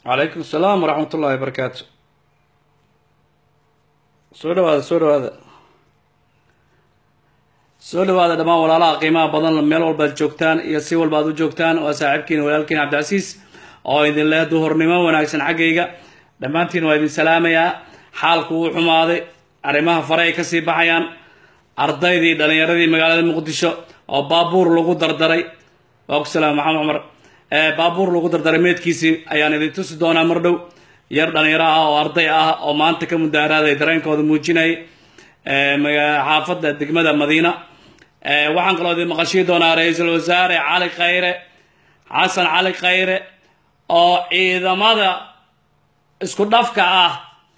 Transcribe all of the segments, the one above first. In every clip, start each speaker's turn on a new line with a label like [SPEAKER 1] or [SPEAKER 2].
[SPEAKER 1] calaykum asalaam waraxmat ullahi wabarakaatu soo dhawaada soo dhawaada soo dhawaada dhammaan walaalaha qiimaha badan meel walba ad joogtaan iyo si walba ad u joogtaan waa saaxiibkiina walaalkiin cabdicasiis oo idin leh duhurnimo wanaagsan xaggayga dhammaantiin waa idin salaamayaa xaalku wuu xumaaday arrimaha fare ay kasii baxayaan ardaydii dhallinyaradii magaalada muqdisho oo baabuur lagu dardaray waa ku salaam maxamed cumar baabuur lagu dardaray meedkiisii ayaan idin tusi doonaa mar dhow yar dhalinyaro ah oo arday ah oo maanta ka mudaharaaday dareenkooda muujinayay xaafadda degmada madiina waxaan kaloo idin maqashii doonaa ra-iisul wasaare cali khayre xasan cali khayre oo ciidamada isku dhafka ah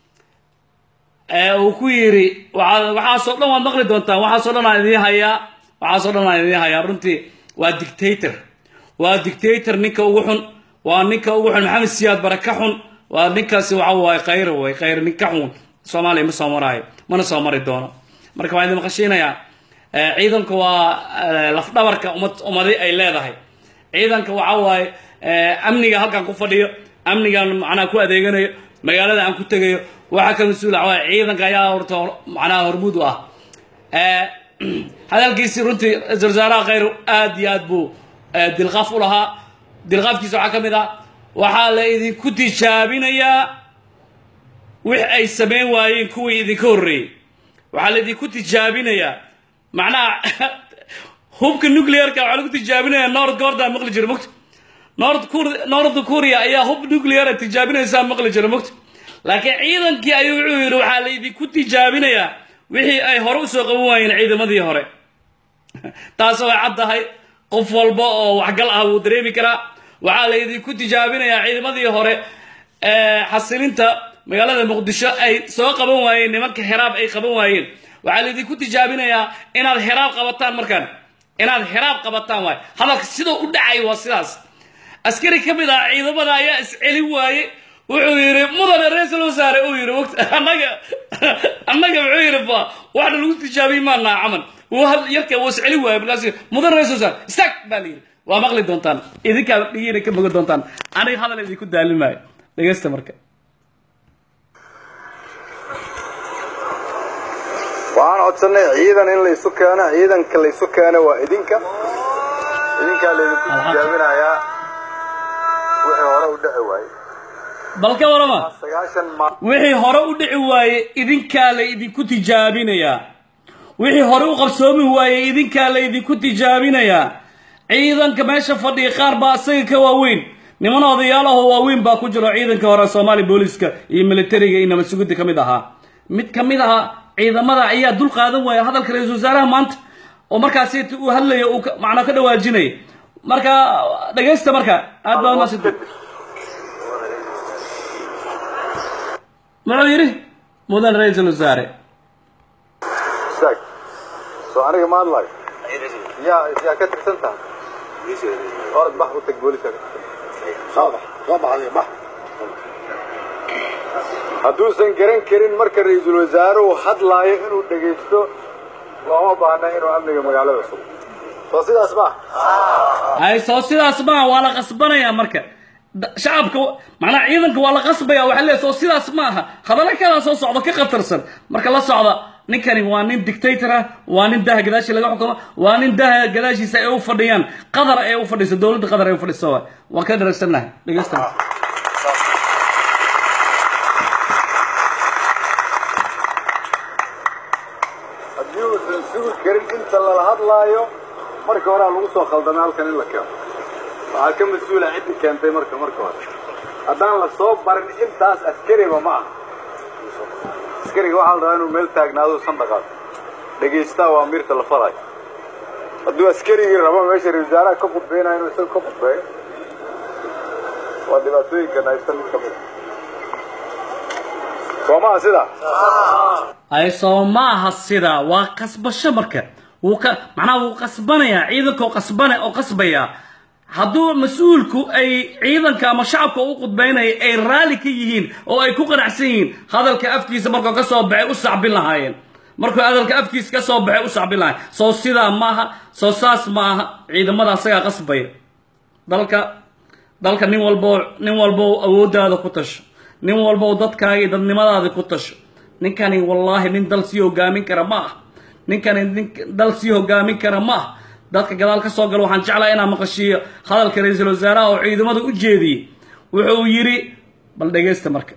[SPEAKER 1] uu ku yiri waxaasoo dhan waad maqli doontaan waxaasoo dhan aan idiin hayaa waxaasoo dhan aan idiin hayaa runtii waa dictator waa dictator ninka ugu xun waa ninka ugu xun maxamed siyaad bare ka xun waa ninkaasi waxa waaye khayre way khayre nin ka xun soomaaliya ma soo maraayo mana soo mari doono marka waan idin maqashiinayaa ciidanka waa lafdhabarka ummad ummadi ay leedahay ciidanka waxa waaye amniga halkan ku fadhiyo amnigan macnaha ku adeeganayo magaalada aan ku tegayo waxaa ka mas-uula waa ciidanka ayaa horta macnaha hormuud u ah hadalkiisii runtii ra-isul wasaaraha khayr aad iyo aad buu dilqaaf u lahaa dilqaafkiisa waxaa ka mid ah waxaa la idinku tijaabinayaa wix ay samayn waayeen kuwii idinka horreeyey waxaa la idinku tijaabinayaa macnaha hubka nuclearka waxaa lagu tijaabinaya north gorda maqli jira mogta north north korea ayaa hub nuclear tijaabinaysaa maqli jira mogta laakiin ciidankii ayuu wuxuu yidhi waxaa la idinku tijaabinayaa wixii ay hore usoo qaban waayeen ciidamadii hore taas way caddahay qof walba oo waxgal ah wuu dareemi karaa waxaa la idinku tijaabinayaa ciidamadii hore xasilinta magaalada muqdisho ay soo qaban waayeen nimanka heraab ay qaban waayeen waxaa la idinku tijaabinayaa inaad heraab qabataan markaan inaad heraab qabataan waay hadalka sidoo u dhacay waa sidaas askari ka mid ah ciidamada ayaa iscelin waaye wuxuu yidhi mudane ra-iisul wasaare uu yidhi wt annaga annaga muxuu yidhi ba waxna lagu tijaabiyey maanaa camal yarka wuu iscelin waaye markaas mudane ra-isul wasaare istaag baa la yidhi waa maqli doontaan idinkaa dhigiina ka mogan doontaan aniga hadal idinku daalin maayo dhegeysta marka
[SPEAKER 2] waxaan codsanay ciidan in laysu keeno ciidanka laysu keeno waa idinka idinkaa laydinku tijaabinayaa wixii hore u dhici waaye
[SPEAKER 1] bal ka warama
[SPEAKER 2] sagaashan ma
[SPEAKER 1] wixii hore u dhici waaye idinkaa la idinku tijaabinayaa wixii hore u qabsoomi waaye idinkaa la idinku tijaabinayaa ciidanka meesha fadhiya qaar baa isaga ka waaweyn niman odayaalaho waaweyn baa ku jiro ciidanka hore soomaaliya booliska iyo militariga iyo nabad sugidda ka mid ahaa mid ka mid aha ciidamada ayaa dul qaadan waaya hadalka ra-iisul wasaaraha maanta oo markaasi uu hadlayo uu macnaa ka dhawaajinaya marka dhegaysta marka aad baa umaasanta muxuu yidhi mudan ra-iisul wasaare
[SPEAKER 2] istaag soo aniga ma hadlayo yaa yaa ka tirsan tahay orod bax u tag booliska soo bax soo baxday bax hadduusan garan karin marka ra-iisul wasaaruhu hadlaayo inuu dhegaysto looma baahna inuu amniga magaalada sugo soo sidaas ma
[SPEAKER 1] ay soo sidaas maa waa la qasbanayaa marka shacabka macnaha ciidanka waa la qasbaya waxaa leeyahay soo sidaas ma aha hadalla kalaa soo socda ka khatarsan marka la socda ninkani waa nin dictator ah waa nin daha gadaashi laga xukumo waa nin daha gadaashiisa ay u fadhiyaan qadar ay u fadhiso dowladda qadar ay u fadhiso waay waan ka dharagsannahay dhegeysta
[SPEAKER 2] haddii uusan sugi karin inta lala hadlaayo marka horea lagu soo khaldamay halkan in la keeno waxaa ka mas-uula ciddii keentay marka marka hore haddaan la soo barin intaas askariba ma aha askariga waxaa la rabaa inuu meel taagnaado san dhaqaato dhegaystaa waa miirta la falayo hadduu askarigii rabo meesha ra wasaaraha ka khudbeynayo inuu isaga ka khudbeeyo waa dhibaatooyinkan haysta mid ka mid a soo maha sidaa
[SPEAKER 1] ay soo maaha sidaa waa qasbasho marka wuu ka macnaha wuu qasbanayaa ciidanka oo qasbana oo qasbaya hadduu mas-uulku ay ciidanka ama shacabka u qudbaynaya ay raalli ka yihiin oo ay ku qanacsan yihiin hadalka afkiisa markuu ka soo baxay u sacbin lahaayeen markuu hadalka afkiisa ka soo baxay u sacbin lahaayeen soo sidaa maaha soo saas maaha ciidamada asagaa qasbaya dalka dalka nin walbo nin walbo awooddaada ku tasho nin walbo dadkaaga iyo dadnimadaada ku tasho ninkani wallaahi nin dal sii hogaamin kara ma ah ninkani nin dal sii hogaamin kara ma ah dadka gadaal ka soo gala waxaan jeclaa inaan maqashiiyo hadalka ra-iisul wasaaraha oo ciidamada u jeediyey wuxuu yidhi bal dhegaysta marka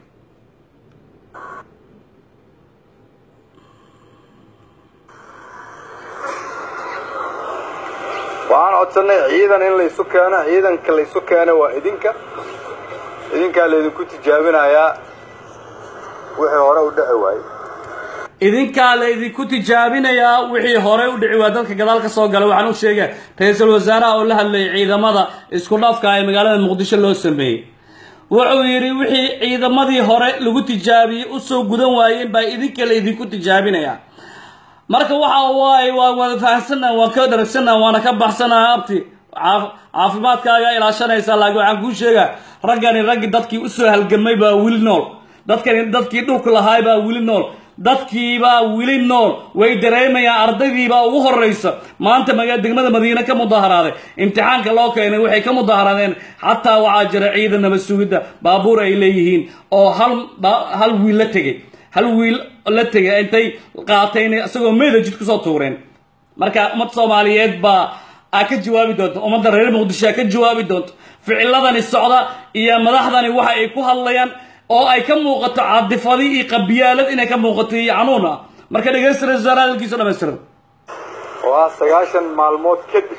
[SPEAKER 2] waxaan codsannay ciidan in laysu keeno ciidanka laysu keeno waa idinka idinkaa laydinku tijaabinayaa wixii hore u dheci waayey
[SPEAKER 1] idinkaa laydinku tijaabinayaa wixii horey u dhici waa dadka gadaal ka soo galay waxaan u sheegaya ra-iisul wasaaraha oo la hadlayay ciidamada isku dhafka ee magaalada muqdisho loo sameeyey wuxuu yidhi wixii ciidamadii hore lagu tijaabiyey usoo gudan waayeen baa idinka laydinku tijaabinayaa marka waxa waaye waa wada fahamsannaha waan ka dharagsannaha waana ka baxsanaha abti caaf- caafimaadkaaga ilaashanaysaa laakiin waxaan kuu sheegaa raggani raggi dadkii usoo halgamay baa weli nool dadkani dadkii dhulka lahaay baa weli nool dadkiibaa weli nool way dareemayaan ardaydiibaa ugu horraysa maanta maga degmada madiine ka mudaharaaday imtixaanka loo keenay waxay ka mudaharaadeen xataa waxaa jira ciidan nabad sugidda baabuur ay leeyihiin oo hal ba- hal wiil la tegey hal wiil la tegay intay qaateen isagoo meeda jid kusoo tuureen marka ummad soomaaliyeed baa aa ka jawaabi doonta ummadda reer muqdisho aa ka jawaabi doonta ficiladani socda iyo madaxdani waxa ay ku hadlayaan oo ay ka muuqato cadifadi iyo qabiyaalad inay ka muuqato iyo canuun ah marka dhegeysta ra-isul wasaare hadalkiisa dhammaystiran
[SPEAKER 2] waa sagaashan maalmood kadib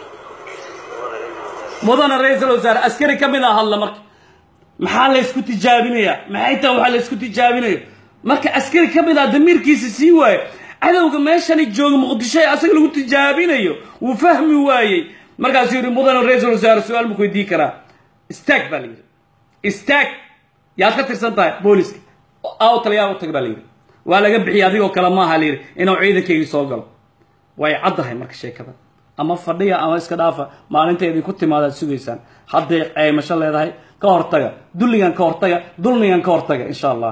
[SPEAKER 1] mudana ra-iisul wasaare askari ka mid a hadla marka maxaa laysku tijaabinayaa maxay tahay waxaa laysku tijaabinayo marka askari ka mid ah damiirkiisa sii waayo cadowga meeshani jooga muqdisho ee asaga lagu tijaabinayo wuu fahmi waayey markaasuu yidhi mudana ra-iisul wasaare su-aal buu weydiin karaa istaag baa la yidhi istaag yaad ka tirsan tahay booliska aw taliyaa u tag baa la yidhi waa laga bixiyay adigoo kale maaha la yidhi inuu ciidankaygii soo galo way caddahay marka sheekada ama fadhiya ama iska dhaafa maalinta idinku timaadaad sugaysaan hadday qaymasho leedahay ka hortaga dulligan ka hortaga dulmigan ka hortaga insha allah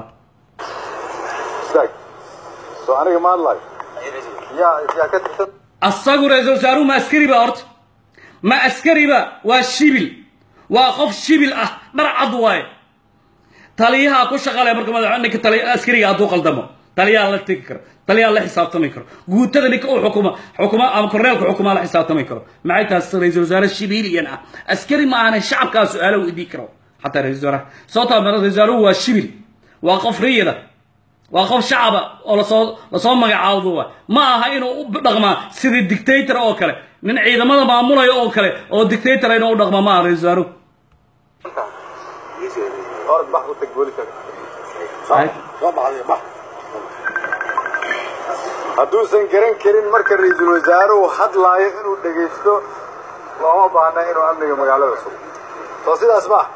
[SPEAKER 2] istaag soo aniga ma hadlayo yaa yaa ka tirsan
[SPEAKER 1] asagu ra-iisul wasaaruhu ma askari ba horta ma askari ba waa shibil waa qof shibil ah dhar cad waaye taliyaha ku shaqalaya marka madax ninka tali askariga hadduu qaldamo taliyaha la tegi karo taliyaha la xisaabtami karo guutada ninka u xukuma xukuma ama korneelka xukuma la xisaabtami karo maxay taas ra-iisul wasaare shibiliyan ah askari ma ahane shacabkaa su-aalo weydiin karo xataa ra-isul wasaaraha sababtaa ra-isul wasaaruhu waa shibil waa qof riyada waa qof shacaba oo lasoo lasoo magacaawdo waa ma aha inuu u dhaqmaa sidii dictator oo kale nin ciidamada maamulaya oo kale oo dictator inuu u dhaqma ma aha ra-isul wasaaruhu
[SPEAKER 2] orod bax u tag booliska soo baxday bax hadduusan garan karin marka ra-iisul wasaaruhu hadlaayo inuu dhegaysto looma baahna inuu amniga magaalada sugo soo sidaas ma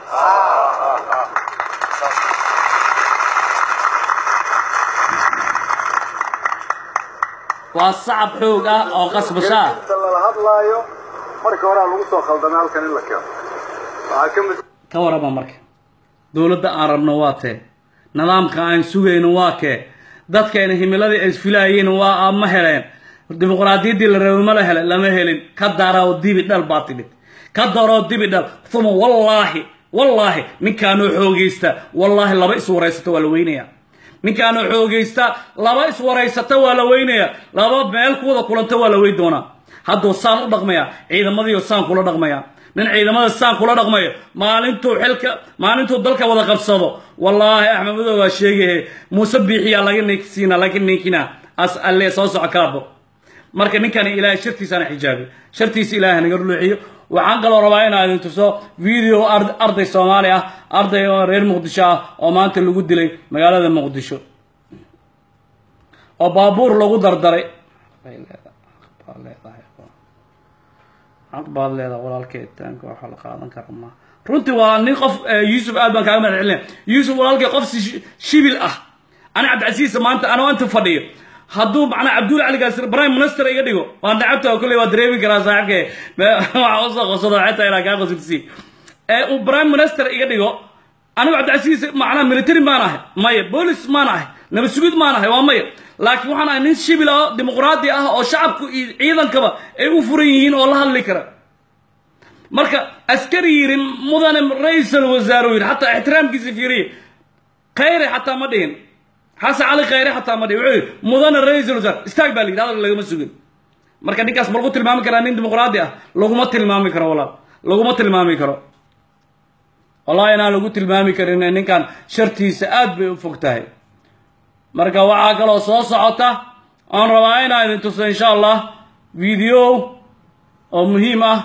[SPEAKER 1] waa sacab xoog ah oo qasbasho ah
[SPEAKER 2] inta lala hadlaayo marka horaa lagu soo khaldamay halkan in la keeno waxaa ka mid
[SPEAKER 1] ka warama marka dowladda aan rabno waa tee nidaamka aan sugayno waa kee dadkeena himiladii ay filaayeen waa ma heleen dimuqraadiyaddii la rabay ma la hele lama helin ka daroo dibi dhal baa timid ka daroo dibi dhal uma wallaahi wallaahi ninkaanoo xoogaysta wallaahi laba is waraysata waa la weynaya ninkaanoo xoogaysta laba is waraysata waa la weynaya laba meel kuwada kulanta waa la weyn doonaa hadduu saan u dhaqmaya ciidamadiioo saan kula dhaqmaya nin ciidamada saan kula dhaqmayo maalintuu xilka maalintuu dalka wada qabsado wallaahi axmed madow waa sheegahe muuse biixiyaa laga ninkisiina laga ninkina as alle soo soco kaabo marka ninkani ilaahay shartiisana xijaabi shartiisa ilaahay naga dhuluuxiyo waxaan kaloo rabaa inaa idin tuso video ard- arday soomaali ah arday oo reer muqdisho ah oo maanta lagu dilay magaalada muqdisho oo baabuur lagu dardaray Bay leedahay, baa leedahay. xaq baad leedahay walaalkay taanka waxa la qaadan kara ma runtii waa nin qof eh, yuusuf aad baan kaaga mahad celinaya yuusuf walaalkay qof si- shibil ah ana cabdicasiis maanta anoo inta fadhiyo hadduu macnaa cabdulla cali gaasir prime minister iga dhigo waa nacabta oo kolley waa dareemi karaa saaxiibkay waxa usoo qosado xitaa inaa kaa qosilsi ee uu prime minister iga dhigo anigu cabdicasiis macnaa military maan ahay maya boolis maan ahay nabad sugid maan ahay waa maya laakiin waxaan ahay nin shibil ah dimuqraadi ah oo shacabku iyo ciidankaba ay u furan yihiin oo la hadli kara marka askari yidhi mudane ra-iisul wasaare yidhi xataa ixtiraamkiisa fiiriye khayre xataa ma dhihin xasan cali khayre xataa ma dhihin wuxuu yidhi mudane ra-iisul wasaare istaag baa la yidhi hadal lagama sugin marka ninkaas ma lagu tilmaami karaa nin dimuqraadi ah laguma tilmaami karo walaal laguma tilmaami karo wallahi inaan lagu tilmaami karin ninkan shartiisa aad bay u fog tahay marka waxaa kaloo soo socota aan rabaa inaan idin tuso insha allah video oo muhiim ah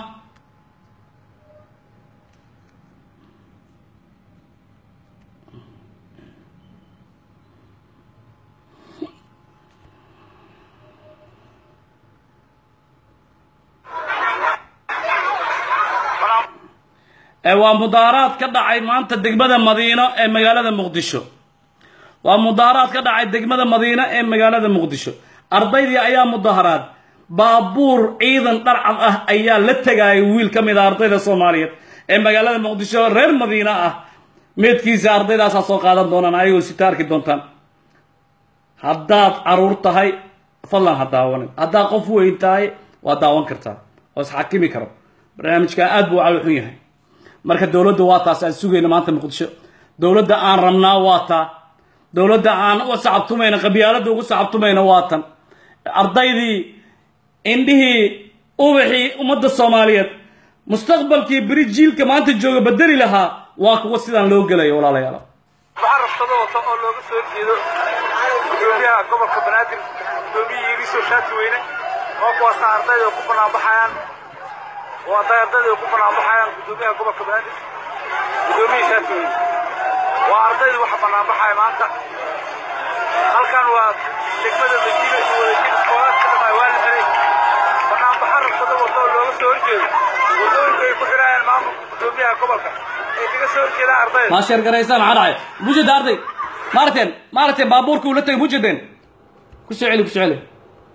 [SPEAKER 1] waa mudaaraad ka dhacay maanta degmada madiino ee magaalada muqdisho waa mudaaraad ka dhacay degmada madiino ee magaalada muqdisho ardaydii ayaa mudaharaad baabuur ciidan dharcad ah ayaa la tegayay wiil ka mid a ardayda soomaaliyeed ee magaalada muqdisho reer madiino ah meedkiisa ardaydaasaa soo qaadan doonaan ayagoo sita arki doontaan haddaad caruur tahay fadlan ha daawanin haddaad qof weyn tahay waa daawan kartaa oo isxakimi karo barnaamijka aad buu cali xun yahay marka dowladda waa taas aan sugayna maanta muqdisho dowladda aan rabnaa waa taa dowladda aan u sacabtumayna qabyaaladda ugu sacabtumayna waa tan ardaydii indhihii ubaxii ummadda soomaaliyeed mustaqbalkii beri jiilka maanta jooga bedeli lahaa waa kuwa sidaan loo gelayo walaalayaal
[SPEAKER 3] waxaa rabshado wata oo looga soo jeedo gudoomiyaha gobolka banaadir gudoomiyihii iriso shaati weyne oo kuwaasa ardayda ku banaanbaxayaan oo hadday ardayda ku banaanbaxayaan gudoomiyaha gobolka banaadir gudoomiyihii shaati weyne waa ardayda waxa banaanbaxaya maanta halkan waa degmada madiina iyo wadajir iskoolaadka dhammaay waa la xiray banaanbaxa rabshado wata oo looga soo horjeedo wadooyinka ay ku xirayaan maamulka gudoomiyaha gobolka ay kaga soo horjeedaan ardayda
[SPEAKER 1] maa sheergaraysaan maxaa dhacay mujada arday maaragteen maaragteen baabuurka uu la tegay mujadeen ku soo celi ku soo celi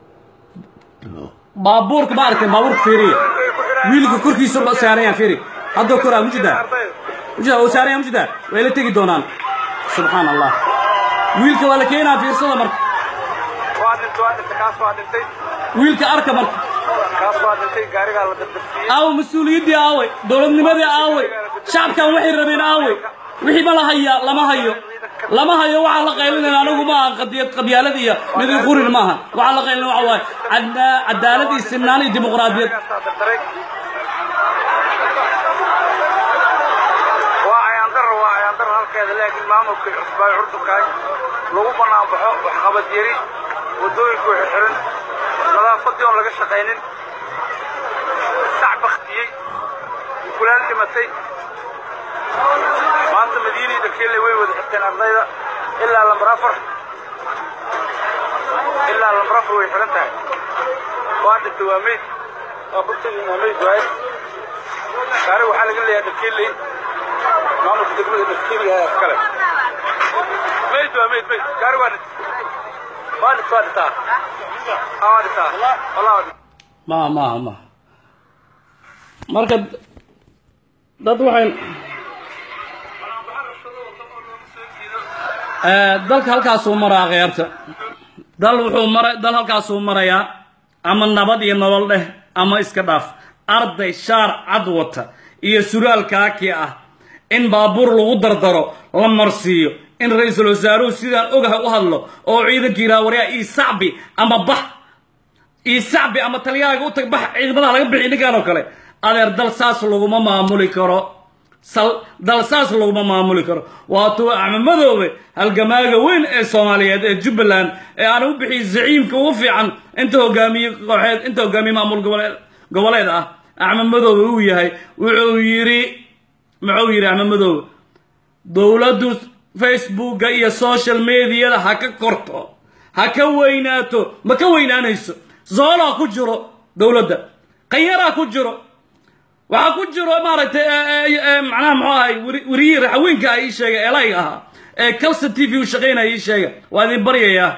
[SPEAKER 1] baabuurka maaragteen baabuurka fiiriya wiilka korkiisa loo saarayaan fiiri haddoo koraa mujada mujada oo saaraya mujada way la tegi doonaan subxaan allah wiilka waa la keenaa fiirsada marka
[SPEAKER 3] waa dhintay waa dhintay kaas waa dhintay
[SPEAKER 1] wiilka arka marka
[SPEAKER 3] kaas waa dhintay gaarigaa la dardabsiiyey
[SPEAKER 1] aawe mas-uuliyaddii aawey dowladnimadii aawey shacabkan waxay rabeen aawey wixii ma la hayaa lama hayo lama hayo waxaa la qaylinaya anigu maaha qadiyad qabyaalad iyo midii qurin maaha waxaa la qaylina waxa waaye cadna- cadaalad iyo sinaan iyo dimuqraadiyad
[SPEAKER 3] Kaasaa dardaray. waa ayaandaro waa ayaandaro halkeeda laakiin maamulka cusbaayo curdunkaay lagu banaanbaxo waxqabad yari wadooyinku xirxiran nadaafadii oon laga shaqaynin sac baktiyey kulaal dhimatay maanta madiinii dhakeelle way wada xirteen ardayda ilaa lambar afar ilaa lambar afar way xiran tahay waa dhintay waa meyd waa kurtagii waa meyd waaye gaari waxaa laga leeyahay dhakeelley maamulka degmada dhakeelley ayaa iskale meyd waa meyd meyd gaari waa dhintay waa dhintay waa dhintaa Ah, waa dhintaa wallah waa dhintaa
[SPEAKER 1] maaha maaha maaha marka dad waxay Eh, dalka halkaasuu maraa kheyrta dal wuxuu mara dal halkaasuu marayaa ama nabad iyo nolol dheh ama iska dhaaf arday shaar cad wata iyo suraal kaaki ah in baabuur lagu dardaro la marsiiyo in ra-iisul wasaaruhu sidaan ogahay u hadlo oo ciidankii yidhaha waryaa ii sacbi ama bax ii sacbi ama taliyaaga u tag bax ciidamadaha laga bixi ninkan oo kale adeer dal saas laguma maamuli karo sal dal saas laguma maamuli karo waatuu acmamadoobe halgamaaga weyn ee soomaaliyeed ee jubbaland ee aan u bixiyey zaciimka ugu fiican inta hogaamiye kooxeed inta hogaamiye maamul goboleed goboleed ah acmamadoobe uu yahay wuxuu yidhi muxuu yidhi acmamadoobe dowladdu facebooka iyo social mediada ha ka korto ha ka weynaato ma ka weynaanayso zoolaa ku jiro dowladda qayaraa ku jiro waxaa ku jiro maaragtay macnaha muxuu ahay weriyii raxaweenka ah ii sheega elayga ahaa ee calsa t v u shaqaynaya ii sheega waa idin baryayaa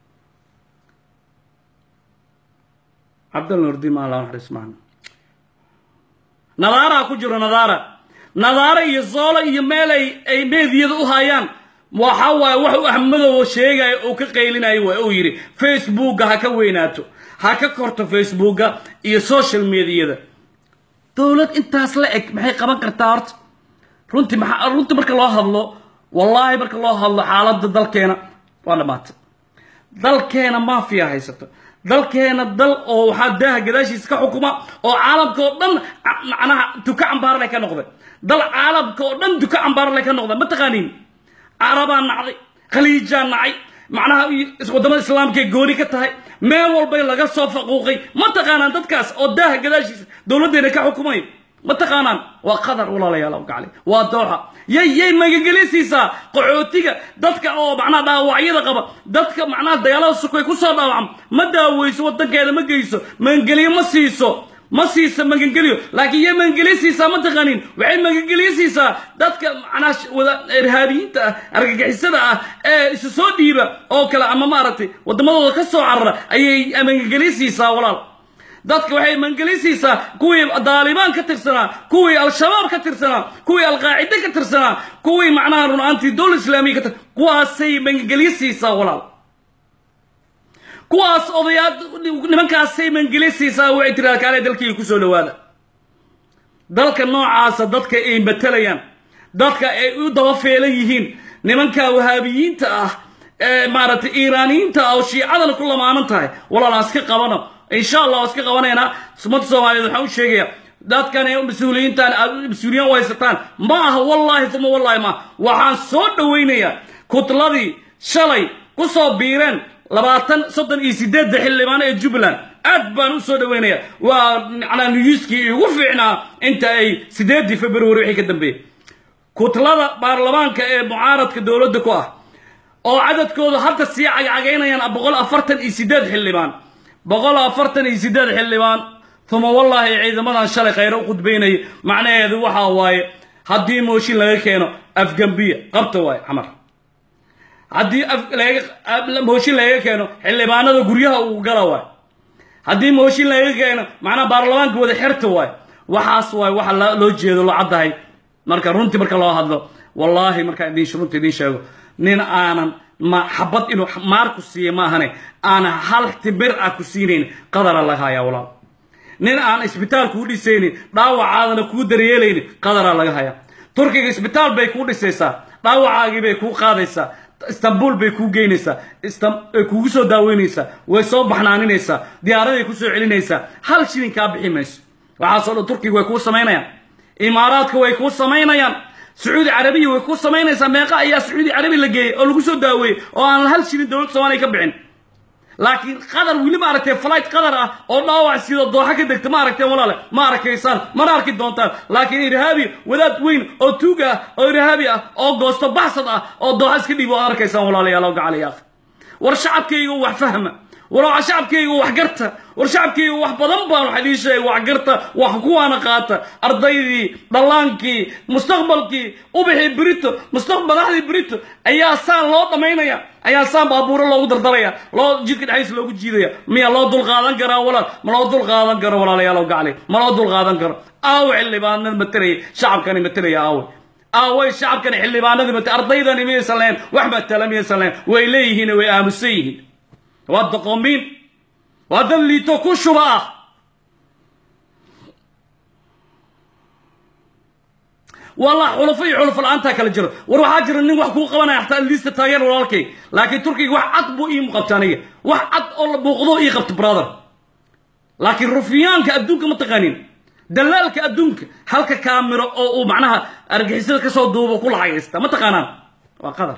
[SPEAKER 1] cabdal nurdi ma allah naxariis macna nadaaraa ku jiro nadaara nadaara iyo zoolo iyo meel ay ay meediyada u hayaan waxa waaye wax uu ahmadooba sheegaya uu ka qaylinayo waa uu yidhi facebooka ha ka weynaato ha ka korto facebooka iyo social mediada dowlad intaas la eg maxay qaban kartaa horta runtii maxaa runtii marka loo hadlo wallaahi marka loo hadlo xaaladda dalkeena waa dhammaatay dalkeena maafiya haysato dalkeena dal oo waxaa daaha gadaashiisa ka xukuma oo caalamka oo dhan ca- macnaha duka cambaarle ka noqday dal caalamka oo dhan duka cambaarle ka noqda ma taqaaniin carabaa nacday khaliijaa nacay macnaha iyo waddamada islaamka ee gooni ka tahay meel walbay laga soo faquuqay ma taqaanaan dadkaas oo daaha gadaashiisa dowladdeena ka xukumay ma taqaanaan waa qadar walaalayaal oo gacli waa dooxa yay yay magagelisiisaa qaxootiga dadka oo macnaha dhaawacyada qaba dadka macnaha dagaalada sukay ku soo dhaawacam ma daaweyso wadankeeda ma geyso magangeliyo ma siiso ma siisa magangeliyo laakiin yay magangeliyo siisaa ma taqaanin waxay magangeliyo siisaa dadka macnaha sh- wada irhaabiyiinta ah argagixisada ah ee isu soo dhiiba oo kale ama maaragtay waddamadooda ka soo carara ayay magangeliyo siisaa walaal dadka waxay mangelisiisaa kuwii daalibaan ka tirsanaa kuwii al-shabaab ka tirsanaa kuwii alqaacide ka tirsanaa kuwii macnaha runaantii dowla islaamiya ka tir kuwaasay mangelisiisaa walaal kuwaas odayaa nimankaasay mangelisiisaa waxay tiraa kaale dalkii kusoo dhawaada dalka noocaasa dadka ay matalayaan dadka ay u daba feelan yihiin nimanka wahaabiyiinta ah ee maaragtay iiraaniyiinta ah oo shiicadana ku lamaanan tahay walaalaa iska qabano insha allah waa iska qabanaynaa ummadda soomaaliyeed waxaan u sheegaya dadkan ee mas-uuliyiintan aad mas-uuliyiin u haysataan ma aha wallaahi uma wallaahi ma waxaan soo dhowaynayaa kutladii shalay ku soo biireen labaatan soddon iyo sideedda xildhibaan ee jubbaland aad baan u soo dhaweynaya waa macnaa niyuuskii igu fiicnaa inta ay sideeddii february wixii ka dambeeyey kutlada baarlamaanka ee mucaaradka dowladda ku ah oo cadadkooda hadda sii cagcagaynayaan boqol afartan iyo sideed xildhibaan boqol afartan iyo sideed xildhibaan uma wallaahi ciidamadan shalay khayro u khudbaynaya macnaheedu waxa waaye haddii mooshin laga keeno afgambiya qabta waaye camar haddii af- laga- af- mooshin laga keeno xildhibaanada guryaha uu gala waaye haddii mooshin laga keeno macnaha baarlamaanka wada xerta waaye waxaas waaye waxa la- loo jeedo loo caddahay marka runtii marka loo hadlo wallaahi markaan idin runta idin sheego nin aanan ma xabad inuu maar ku siiya maahane aanan hal timir ah ku siinayn qadara laga hayaa walaal nin aan isbitaal kuu dhisaynin dhaawacaadana kuu daryeelaynin qadaraa laga hayaa turkiga isbitaal bay kuu dhisaysaa dhaawacaagii bay kuu qaadaysaa istanbul bay kuu geynaysaa Istam- ay kugu soo daaweynaysaa way soo baxnaaninaysaa diyaaraday ku soo celinaysaa hal shilin kaa bixi mayso waxaasoo dhan turkiga way kuu samaynayaan imaaraadka way kuu samaynayaan sacuudi carabiya way kuu samaynaysaa meeqa ayaa sacuudi carabi la geeyey oo lagu soo daaweeyey oo aan hal shilin dowladda soomaaliya ka bixin laakiin qadar weli ma aragtee flight qadar ah oo dhaawac sidoo dooxa ka degta ma aragteen walaale ma arkaysaan mana arki doontaan laakiin irhaabi wadaad weyn oo tuug ah oo irhaabi ah oo goosto baxsad ah oo dooxa iska dhiib oo arkaysaan walaalayaal oo gacalayaaq war shacabkayga wax fahma war shacabkayga wax garta war shacabkayga wax badan baan wax idiin sheegay wax garta wax kuwaana qaata ardaydii dhallaankii mustaqbalkii ubixii brito mustaqbal madaxdii brito ayaa saan loo dhamaynaya ayaa saan baabuuro loogu dardaraya loo jidka dhexdiisa loogu jiidaya miya loo dul qaadan karaa walaal ma loo dul qaadan karo walaalayaal oo gacli ma loo dul qaadan karo aawe xildhibaanada matalaya shacabkani matalaya aawe aaway shacabkani xildhibaanadii mata ardaydani miyaysan lahayn wax matala miyaysan lahayn way leeyihiin way aamusan yihiin waa doqomiin waa dad liito ku shuba ah والله xulafo iyo xulafo la-aantaa kala jiro war waxaa jira nin wax kuu qabanaya xataa liista taageer walaalkay laakiin turkiga wax cad buu ii muuqabta aniga wax cad oo la buuqdo ii qabta brother laakiin rufiyaanka adduunka ma taqaanin dalaalka adduunka halka kaamiro oo uu macnaha argixisada kasoo duubo ku lacagaysta ma taqaanaan waa qadar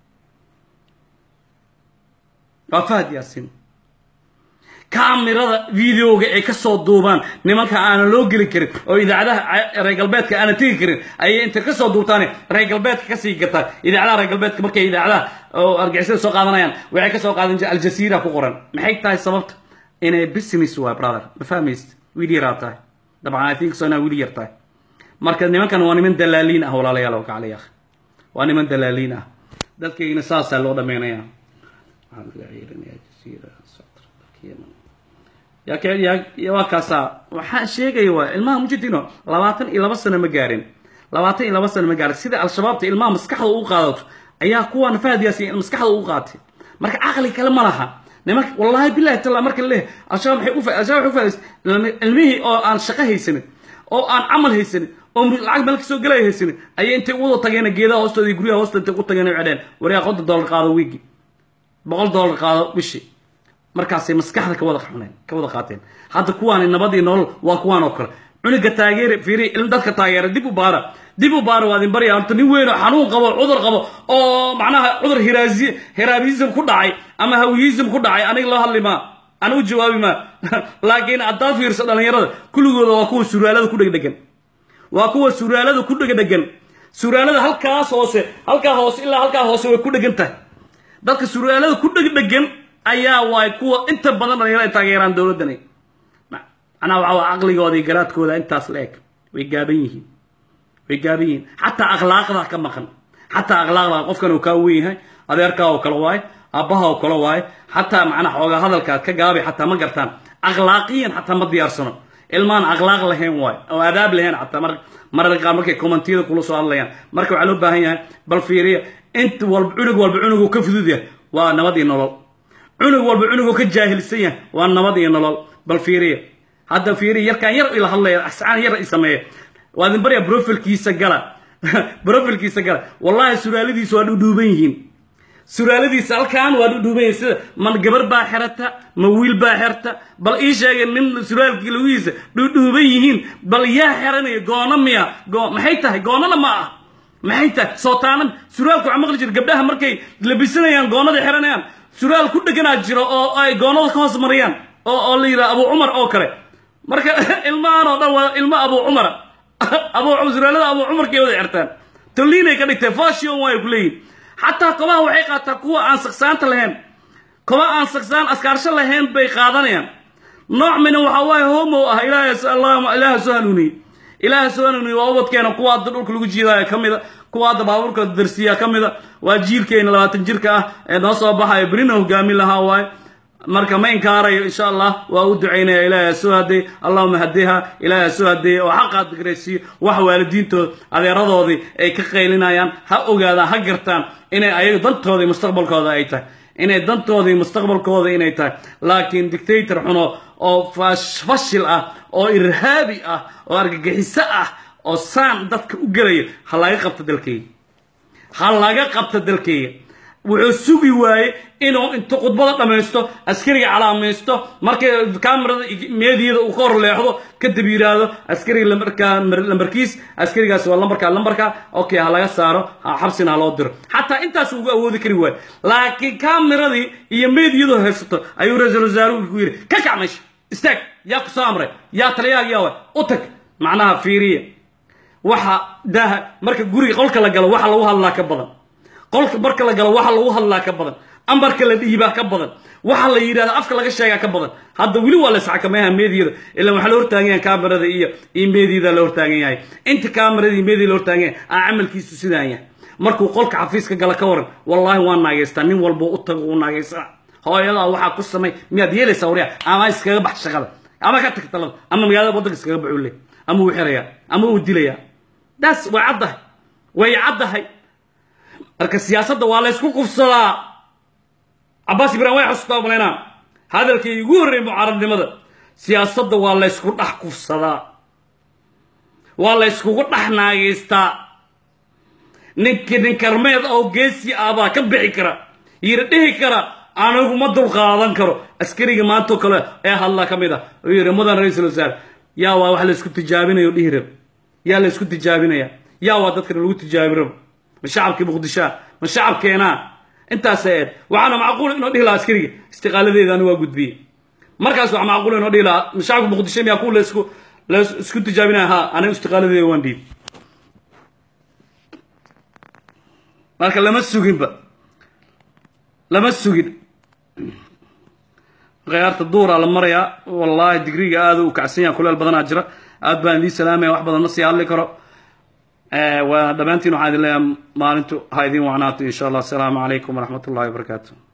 [SPEAKER 1] waa fahad yaasiin kaamirada videoga ay ka soo duubaan nimanka aanan loo geli karin oo idaacadaha reer galbeedka aanan tegi karin ayay inta ka soo duubtaan reer galbeedka kasii gataan idaacadaha reer galbeedka markay idaacadaha oo argixisada soo qaadanayaan waxay ka soo qaadan jireen aljasiira ku qoran maxay tahay sababta inay business waa brother ma fahmaysid wiil yaraa tahay dabcan i think so inaa wiil yar tahay marka nimankan waa niman dalaaliin ah walaalayaal oo kacalay akh waa niman dalaaliin ah dadkaygina saasaa loo dhameynayaa waxaan laga ciirinayaa jasiira yaa ka yaa waa kaasaa waxaan sheegaya waa ilmaha mujidino labaatan iyo laba sano ma gaarin labaatan iyo laba sano ma gaarin sida al-shabaabta ilmaha maskaxda ugu qaadato ayaa kuwan fahad yaasiin maskaxda ugu qaatay marka caqli kale ma laha nimanka wallahi billahi tala marka leh al-shabaab maxay u al-shabaab waxay u faa'iis ilmihii oo aan shaqo haysanin oo aan camal haysanin oo lacag meel kasoo gelaya haysanin ayay intay u wada tageen geedaha hoostooda iyo guryaha hoosta intay u tageen ay cedheen waryaa konton dollar qaado wiigi boqol dollar qaado bishii markaasay maskaxda ka wada xuneen ka wada qaateen hadda kuwaani nabadii nolol waa kuwaan oo kale cunuga taageere fiiri ilm dadka taageera dib u baara dib u baara waad in barya horta nin weyn oo xanuun qabo cudur qabo oo macnaha cudur hiraazi hiraabism ku dhacay ama hawiyism ku dhacay aniga loo hadli maa ana u jawaabi maa laakiin haddaad fiirso dhallinyarada kulligooda waa kuwa suraalada ku dhegdhegan waa kuwa suraalada ku dhegdhegan suraalada halkaas hoose halkaa hoose ilaa halkaa hoose way ku dhegan tahay dadka suraalada ku dhegdhegan ayaa waay kuwa inta badan dhalinyarada ay taageeraan dowladdani macnaha waxaa waa caqligooda iyo garaadkooda intaas la eg way gaaban yihiin way gaaban yihiin xataa akhlaaqda ka maqan xataa akhlaaqda qofkan uu kaa weyn yahay adeerkaa oo kale waaye aabbaha oo kale waaye xataa macnaha xoogaa hadalka ka gaabay xataa ma gartaan akhlaaqiyan xataa ma diyaarsano ilmaan akhlaaq lahayn waaye oo adaab lahayn xataa mar mararka qaar markay kommentiyada kula soo hadlayaan marka waxaa loo baahan yahay bal fiiriya inta walba cunug walba cunuguu ka fudud yahay waa nabad iyo nolol cunug walba cunuguu ka jaahilsan yahay waa nabad iyo nolol bal fiiriya hadda fiiriya yarkaan yar ila hadlaya ascaan yar i sameeya waa idin baryaa brofilkiisa gala brofilkiisa gala wallahi suraaladiisa waa dhudhuuban yihiin suraaladiisa halkan waa dhudhuuban yihiin sida ma gabar baa xerata ma wiil baa xerta bal ii sheegay nin suraalkii lagiisa dhudhuuban yihiin bal yaa xeranaya goono miya goo maxay tahay goonana ma ah maxay tahay sootaana suraalka waxaa maqli jira gabdhaha markay labisanayaan goonada xeranayaan suraal ku dheganaa jiro oo ay goonada ka hoos mariyaan oo oo la yidhaha abu cumar oo kale marka ilmahan oo dhan waa ilmo abu cumara abu suraalada abu cumarkay wada xertaan toliinay ka dhigtay fashion waay ku leeyihin xataa kobaha waxay qaataa kuwa aan saksaanta lahayn koba aan saksaan askaarsho lahayn bay qaadanayaan nooc mina waxaa waaye homo ah ilaahay ilaaha soo hanuuniyey ilaaha soo hanuuniyey waa ubadkeena kuwa hadda dhulka lagu jiidaayo ka mida kuwa hadda baabuurka darsiya ka mida waa jiilkeena labaatan jirka ah ee noo soo baxayo berina hogaamin lahaa waaye marka ma inkaarayo insha allah waa u ducaynaya ilaahay soo hadeey allahuma hadiha ilaahay soo hadeeya oo xaqaad digraysiiyo wax waalidiintooda adeeradoodii ay ka qaylinayaan ha ogaadaan ha gartaan inay ayaga dantoodii mustaqbalkooda ay tahay inay dantoodii mustaqbalkooda inay tahay laakiin dictator xuno oo fashil ah oo irhaabi ah oo argagixiso ah oo saan dadka u gelaya ha laga qabto dalkayga ha laga qabto dalkayga wuxuu sugi waaye inuu intu khudbada dhammaysto askariga calaamaysto markay kamerada meediyada uu ka hor leexdo kadib yidhaahdo askariga lambarkaa lambarkiis askarigaas waa lambarka lambarka okay ha laga saaro xabsina ha loo diro xataa intaas ugu awoodi kari waayo laakiin kameradii iyo meediyadu haysato ayuu ra-iisul wasaaruhu ku yidhi ka kac meesha istaag yaa ku soo amray yaa taliyaag yaa wa u tag macnaha fiiriya waxa daaha marka guriga qolka la galo waxa lagu hadlaa ka badan qolka marka la galo waxa lagu hadlaa ka badan ambarka la dhiibaa ka badan waxa la yidhahda afka laga sheegaa ka badan hadda weli waa la isxakameeyaha meediyada ilaa waxaa la hortaagan yahay kamerada iyo iyo meediyada la hortaagan yahay inta kamerada iyo meediyada la hortaagan yahay aa camalkiisu sidaan yahay markuu qolka xafiiska gala ka waran wallaahi waa naageystaa nin walbo u tago uu naageystaa hooyadaa waxaa ku samay miyaad yeelaysaa waryaa ama iskaga bax shaqada ama ka tag talada ama magaalada waddanka iskaga baxuu leh ama uu xirayaa ama uu dilayaa daas way caddahay way caddahay marka siyaasadda waa laysku qufsadaa cabaas ibrahim way xasuustaa malaynaa hadalkii ugu horreeyay mucaaradnimada siyaasadda waa laysku dhex kufsadaa waa layskugu dhex naageystaa ninki nin karmeed oo geesi ah baa ka bixi kara yiri dhihi kara anigu ma dulqaadan karo askariga maantoo kale ee hadla ka mid ah oo yidhi mudan ra-iisul wasaare yaa waa wax laysku tijaabinayo dhihi rab yaa laysku tijaabinaya yaa waa dadkan lagu tijaabi rabo ma shacabkii muqdishoa ma shacabkeenaa intaasa eed waxaana macquul inoo dhihi lahaa askariga istiqaaladeeda anigu waa gudbiye markaas waxaa macquul inoo dhihi lahaa ma shacabka muqdisho miyaa ku laysku laysku tijaabinaya ha anigu istiqaaladeeda waan dhiib marka lama suginba lama sugin khiyaarta duuraa la marayaa wallaahi digriga aada u kacsan yaha kuleel badanaa jira aad baan idiin salaamaya wax badan ma sii hadli karo waa dhammaantiin waxaan idin leeyahay maalintu ha idiin wacnaato insha allah asalaamu calaykum waraxmat ullahi wabarakaatu